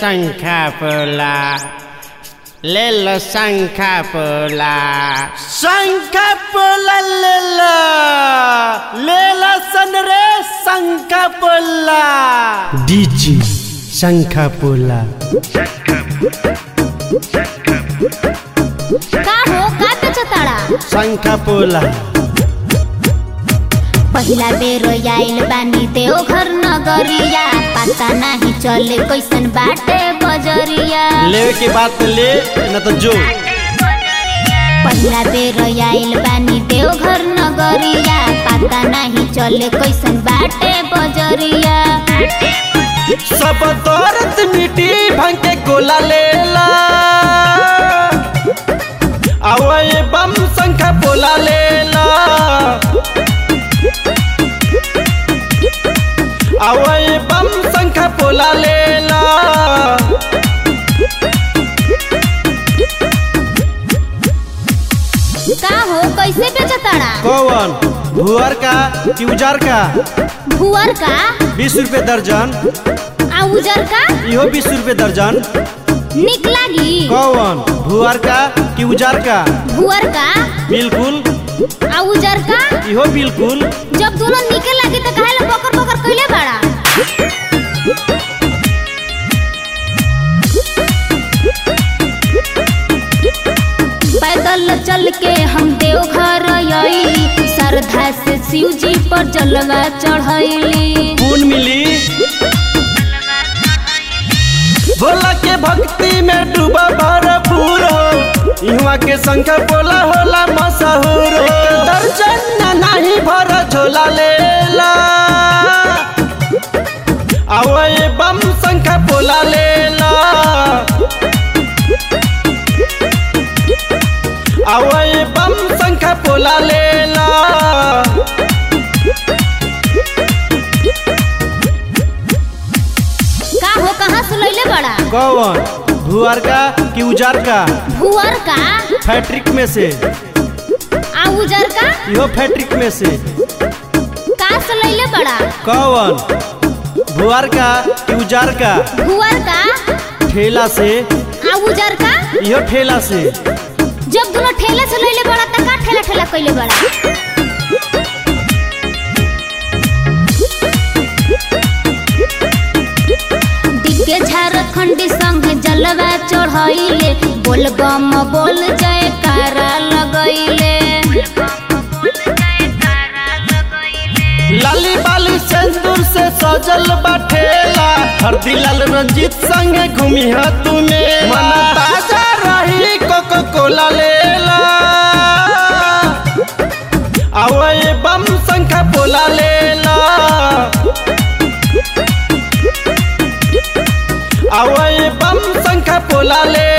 शंखा पोला ले लो शंखा पोला शंख पोला लेला लेला सन रे शंख पोला डीजी शंखा पोला का हो का बेचताड़ा शंखा पोला पहिला बेर आइल बानी देवघर नगरिया पता नाही चले कैसन बाटे बजरिया लेवे के बात ले न तो जो पहिला बेर आइल बानी देवघर नगरिया पता नाही चले कैसन बाटे बजरिया सब तोरत मिट्टी भंग के गोला लेला आवए बम शंख पोला लेला आवए बम शंख पोला लेला का हो कैसे बेचताड़ा कौन भुअर का कि उजार का भुअर का बीस रुपए दर्जन आ उजर का इहो बीस रुपए दर्जन निक लागी कौन भुअर का कि उजार का भुअर का बिल्कुल आ उजर का इहो बिल्कुल जब दोनों निके लागी तो काहे ला बकर बकर कइले बाड़ा पैदल चल के हम देवघर आई श्रद्धा से शिव जी पर जलवा चढ़ैली कौन मिली भोला के भक्ति में डूबा भरपूर हो इहवा के संख बोला होला मशहूर हो दर्जन नहीं भर झोला लेला आवए बम संख बोला लेला आवए बम संख बोला लेला का हो कहाँ से लैले बड़ा कौन भुआर का कि उजार का भुअर का फैट्रिक में से आ उजर का इहो फैट्रिक में से का से लैले बड़ा कौन भुआर का कि उजार का भुअर का ठेला से आ उजर का इहो ठेला से जब दोनों ठेले से लैले बड़ा त का ठेला ठेला कइले बड़ा दिग्गे झारखंडी संग जलवा चढ़ैले बोल बम बोल जय कारा लगैले लाली बाली सिंदूर से सजल बा ठेला हरदी लाल रंजीत संग घूमी है तुम्हें मन ताजा रही कोको कोला लेला आवए बम संख पोला लेला आवए बम संख पोला ले